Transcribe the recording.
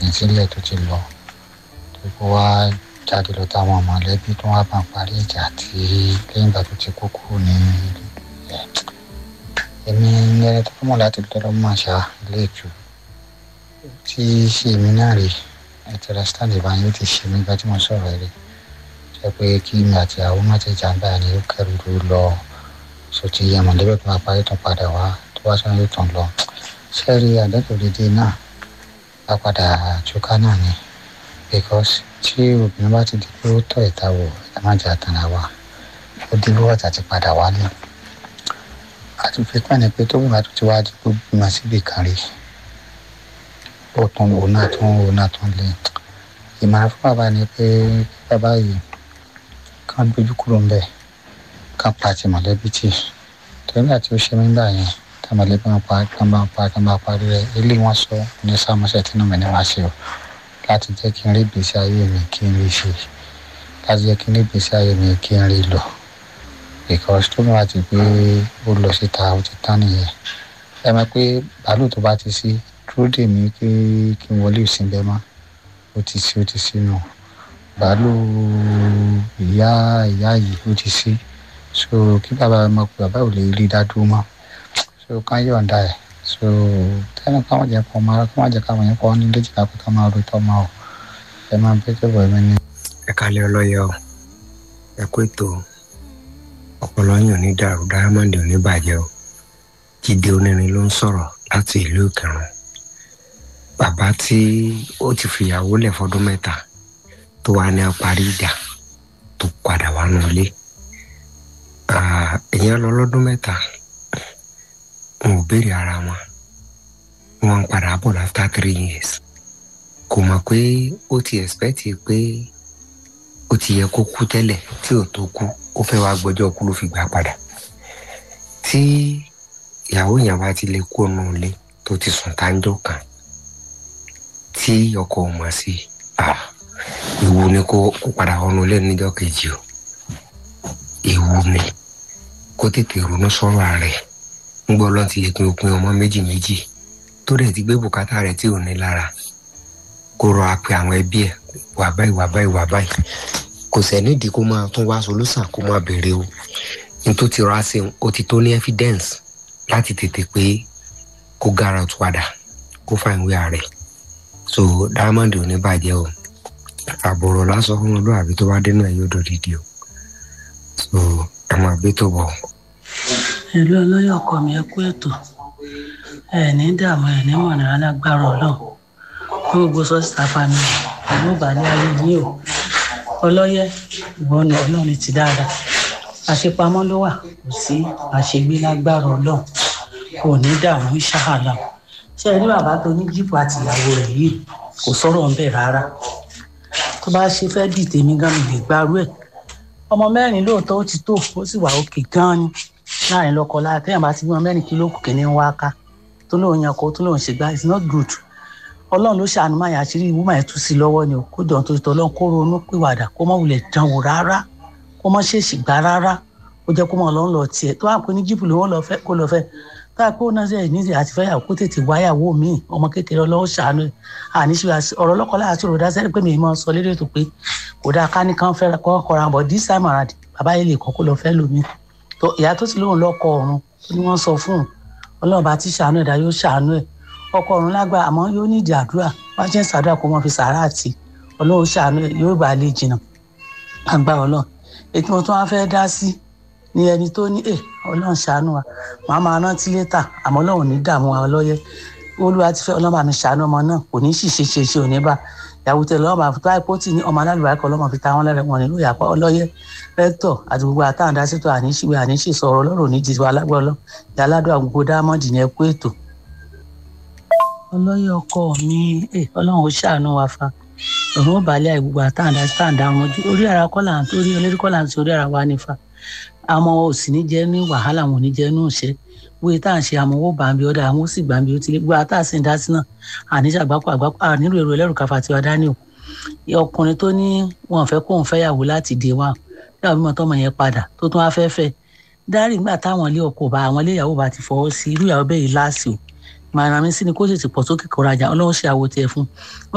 jìn sílẹ̀ tó ti lọ tó kó wá jáde lọ táwọn mọ̀lẹ́bí tó wá bá ń parí ìjà tí lẹ́yìn ìgbà tó ti kú kúrò ní ẹ̀ èmi ní ẹni tó mọ̀ láti lọ́dọ̀ máa ṣá ilé ìtù tí ṣe èmi náà rè ẹ̀tọ́ rẹ́sítàǹtì ìbáyé ó ti ṣe mí gbá tí mo sọ̀rọ̀ rẹ̀ jẹ́ pé kí mi àti àwọn má ti jà ń báyìí ni ó kẹrù ló lọ sotí yẹ mọ̀lẹ́bí tó máa parí tán padà wá tó wá sọ́nà yóò tán lọ sẹ́ẹ̀rì àdẹ́kùnrin náà bá padà túká náà ni because tí obìnrin bá ti di pé ó tọ̀ ìta wò ẹ má jà tán ra wa ó dín bí wọ́n ti padà wá ní àti fi pẹ́ ni pé tó bí wàá tó ti wá di pé bímọ síbi kan rí ó tún òun náà tún òun náà tún lé ìmọ̀ràn fún bàbá ni pé bàbá yìí kàn gbójú kúrò ńbẹ̀ kàn pa ti mọ̀lẹ́bí tì torí nígbà tí ó ṣe mí gbà yẹn tá mọ̀lẹ́bí wọn pa kàn bá pa kàn bá parí rẹ̀ ilé wọn sọ ní sàmúṣẹ tí mi ní máa ṣe o láti jẹ́ kí n rí ìgbésí ayé mi kí n rí ṣe láti jẹ́ kí n rí ìgbésí ayé mi kí n rí lọ because tó bá ti pé ó lọ síta ó ti tán nìyẹn ẹ mọ̀ pé bàálù tó bá ti sí dúró dè mí kí kí n wọlé ìsìn bẹ́ẹ̀ mọ́ ó ti sí ó ti sínú bàálù ìyá ìyá yìí ó ti sí so kí bàbá mọ̀ pé bàbá ò lè rí dádúró mọ́ so kán yọ̀ǹda ẹ̀ so tẹ́lẹ̀ káwọn jẹ́ kó máa káwọn jẹ́ káwọn yẹn kọ́ ní léjì ká pé ká máa ro tọ́ máa ọ̀ ẹ máa bẹ́ tó bọ̀ ẹ̀mí ni. ẹ kálẹ̀ ọlọ́yẹ o ẹ kó ètò ọpọlọ yín ò ní dàrú dáhámọ́ndì ò ní bàjẹ́ o jíde onírin ló ń sọ̀rọ̀ láti ìlú ìkẹrùn bàbá tí ó ti fìyàwó lẹ̀ fọdún mẹ́ta tó wà ní parí ìjà tó padà wà nulẹ ìyẹn lọ lọ́dún mẹ́ta wọn ò béèrè ara wọn wọn ń padà bọ̀ after three years kò mọ̀ pé ó ti expect pé ó ti yẹ kó kú tẹ́lẹ̀ tí ò tó kú ó fẹ́ wá gbọ́jọ́ kú ló fi gbà padà tí ìyàwó yẹn bá ti lè kú ọ̀nà ilé tó ti sùn táńjọ́ kan tí ọkọ ò mọ̀ sí ewu ni kó kó padà ọ̀nà ilé níjọ́ kejì o ewu ni kó tètè ronú sọ̀rọ̀ rẹ̀ ń gbọ́ lọ́n ti yẹ kí o pin ọmọ méjì méjì tó dẹ̀ ti gbé bùkátà rẹ̀ tí ò ní lára kó rọ apẹ àwọn ẹbí ẹ̀ wà báyìí wà báyìí wà báyìí kò sẹ́nídìí kó máa tún wá solúsàn kó máa béèrè o ní tó ti rà sí o ti tó ní evidence láti tètè pé kó gara tó padà kó fa ìwé ààrẹ so diamond ò ní bàjẹ́ o àbọ̀rọ̀ lásán fún olóòbí tó bá dénú ẹ̀ yóò dòdìdì o so ẹ máa gbé tó bọ̀. ìlú olóyè ọkọ mi ẹ kú ètò ẹ ní dààmú ẹ ní mọ̀nà alágbára ọlọ́run fún gbogbo sọ́sítà family ìlú ìbàlẹ̀ ayé yìí o ọlọ́yẹ ìwọ ni ọlọ́run ti dáadáa àṣepamọ́ ló wà kò sí àṣegbé lágbára ọlọ́run kò ní dààmú ṣáàlà ṣé ẹ ní bàbá tó ní jíìpù àti ìyàwó rẹ̀ yìí kò sọ̀rọ̀ ń bẹ̀ rárá tó bá ṣe fẹ́ dì tèmi gan mi lè gbárù ẹ̀ ọmọ mẹ́rin lóòótọ́ ó ti tó ó sì wà òkè gan ni láàrin lọ́kọ lára téèyàn bá ti bí wọn mẹ́rin kí ló kù kí ní ń wá ká tó lóun yan ọkọ tó lóun ṣe gbá it's not good ọlọ́run ló ṣàánú máa yà àṣírí ìwúmọ̀ ẹ̀ tú sí lọ́wọ́ ni o kó jọ̀ tó tọ́ ọlọ́run kó ronú pìwàdà kó má wulẹ̀ dánwò rárá kó má ṣèṣì gbá rárá ó jẹ́ kó mọ̀ ọlọ́run lọ tiẹ̀ tó wà pé ní jíìpù lówó lọ fẹ́ kó lọ fẹ́ tó wà pé ó náà ṣe níṣẹ́ àti fẹ́yàwó kó tètè wáyàwó mi ọmọ kékeré ọlọ́run ṣàánú ẹ̀ àníṣe ọ̀rọ̀ ọlọ́kọ̀ láti rò dá sẹ́ni pé mi máa sọ lédè tó pé kò dáa ká ní kán fẹ́ kọ́ kọ́ra bọ̀ this time around bàbá yìí lè kọ́ kó lọ fẹ́ lómi tó ìyá tó ti lóun lọ́kọ ọ̀run tó ní wọ́n sọ fún un ọlọ́run bá ti ṣàánú ẹ̀dá yóò ṣàánú ẹ̀ ọkọ ọ̀run lágbà àmọ́ yóò ní ìdí àdúrà wọ́n ṣe ń ṣàdúrà kó mọ́ fi sàárà àti ọlọ́run ṣàánú ẹ̀ yóò bá lè jìnnà àgbà ọlọ́run ètò wọn tó wá fẹ́ dá sí ni ẹni tó ní ẹ ọlọ́run ṣàánú wa màá máa rántí létà àmọ́ ọlọ́run ní dààmú wa ọlọ́yẹ olúwa ti fẹ́ ọlọ́run bá mi ṣàánú ọmọ náà kò ní ṣìṣe ṣe ṣe òní bá ìyàwó tẹ lọ́wọ́ bá tó àìpó tì ní ọmọ alálùbáríkọ ọlọ́mọ fi ta wọn lẹ́rẹ̀ wọn nílò ìyàpá ọlọ́yẹ rẹ́tọ̀ àti gbogbo àtàwọn dásítọ̀ àníṣìwé àníṣìṣọ ọ̀rọ̀ ọlọ́run ní jìṣẹ́ alágbọ́ ọlọ́ ìyá aládùn àgbogbo dámọ́dì ní ẹkú ètò. ọlọ́yẹ ọkọ mi ọlọ́run ó ṣàánú wa fa òun ó balẹ̀ àìgbogbo àtàwọn dásítọ̀ àdá wọn ojú orí ara kọ́là ń torí olórí kọ́là ń torí ara wa nífa àmọ́ ò sì ní jẹ́ ní wàhálà wọn ò ní jẹ́ ní òṣẹ́ wíwé tá à ń ṣe àmọ́ owó bàmí ọ̀dà àwọn ó sì gbàmí ó ti lé gbogbo àtàsí ń dá sí náà àníṣe àgbákò àgbákò ànílò èrò ẹlẹ́rù káfa tiwa dání o ọkùnrin tó ní wọn fẹ́ kóun fẹ́yàwó láti dé wa yàwó mímọ tọmọ yẹn padà tó tún wá fẹ́ fẹ́ dárì nígbà táwọn ilé ọkọ bá àwọn ilé ìyàwó bá ti fọwọ́ sí irú ìyàwó bẹ́ẹ̀ yìí láàsì o màrán mi sí ni kó sì ti pọ̀ sókè kọ́ra jà ọlọ́run ṣe àwo tiẹ̀ fún